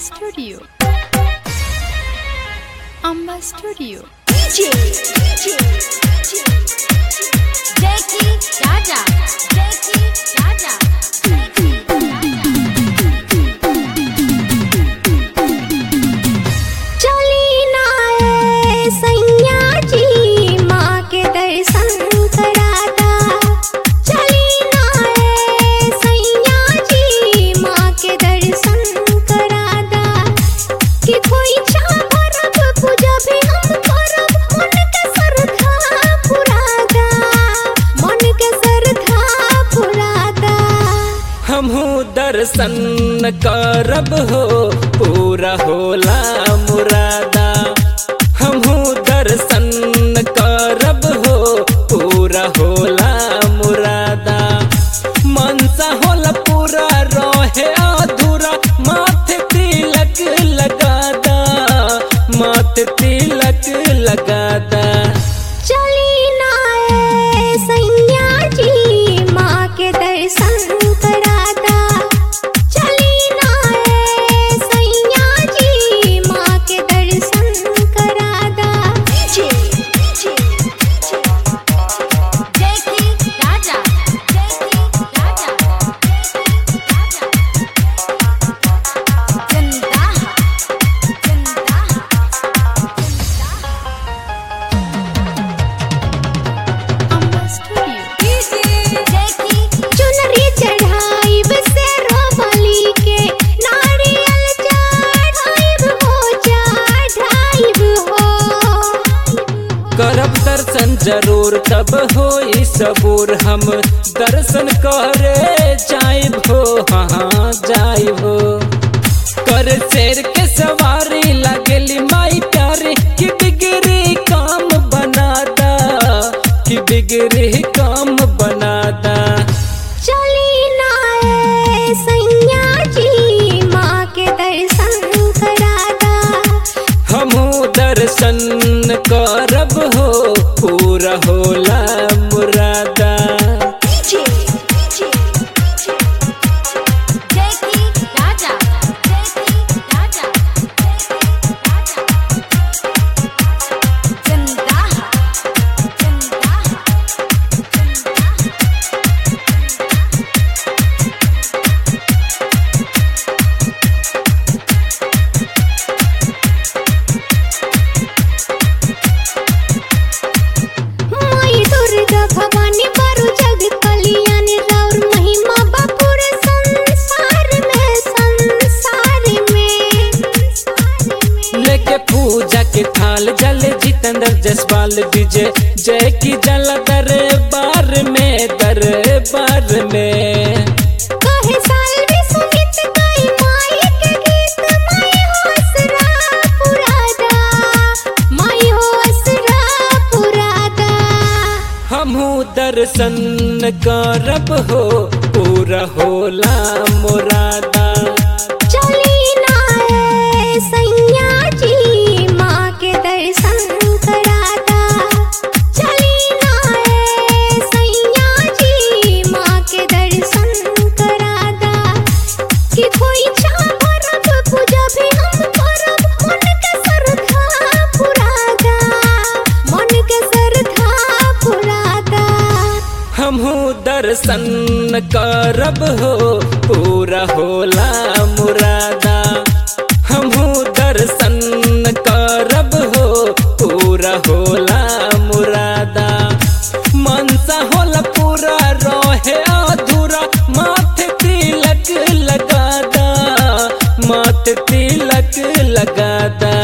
Studio. Amba Studio. Jackie Raja. Jackie Raja. चली ना ए सैया जी माँ के दर्शन कराता चली ना ए सैया जी माँ के दर्शन कराता कि कोई भरब पूजा भी हम करब मन के श्रद्धा पुरादा मन के श्रद्धा पुरादा हमहू दर्शन करब हो पूरा होला मुरादा हमहू दर्शन करब हो पूरा होला मुरादा मनसा होला पूरा रहे अधूरा माथे तिलक लगादा माथे तिलक लगादा चली ना ए सैया जी माँ के दर्शन कराता चली ना ए सैया जी माँ के दर्शन कराता Jackie Raja. Jackie Raja. Jackie Raja. Zendaha. Zendaha. Amba Studio. Jackie चुनरी चढ़ाई से रोमली के नारियल चढ़ाइब हो चढ़ाइब हो करब दर्शन जरूर तब हो सबूर हम दर्शन करे जाइब हो हाँ जाइब हो कर शेर के सवारी लगली माई प्यारी कि बिगड़ी काम बनादा कि बिगड़ी काम बनादा चली ना ए सैया जी माँ के दर्शन कराता हमहू दर्शन करब हो पूरा होला मुरादा Jackie Raja. Jackie Raja. Jackie Raja. Zendaha. Zendaha. Zendaha. माई दुर्गा भवानी बरु जग कल्याणी राउर महिमा बापुर संसार में संसार में लेके पूजा के थाल जल जितेंद्र जसपाल विजय जय की जल दरबार में दरबार में कहे साल भी सुमित गई माई के गीत माई हो असरा पुरादा माई हो असरा पुरादा हमहू दर्शन करब हो पूरा होला मुरादा चली ना ए सैया जी माँ के दर्शन कराता चली ना ए सैया जी माँ के दर्शन कराता कि कोई भरब पूजा भी हम करब मन के श्रद्धा पुरादा मन के श्रद्धा पुरादा हमहू दर्शन करब हो पूरा होला मुरादा हमहू दर्शन करब हो पूरा होला मुरादा मनसा होला पूरा रहे अधूरा माथे तिलक लगादा माथे तिलक लगादा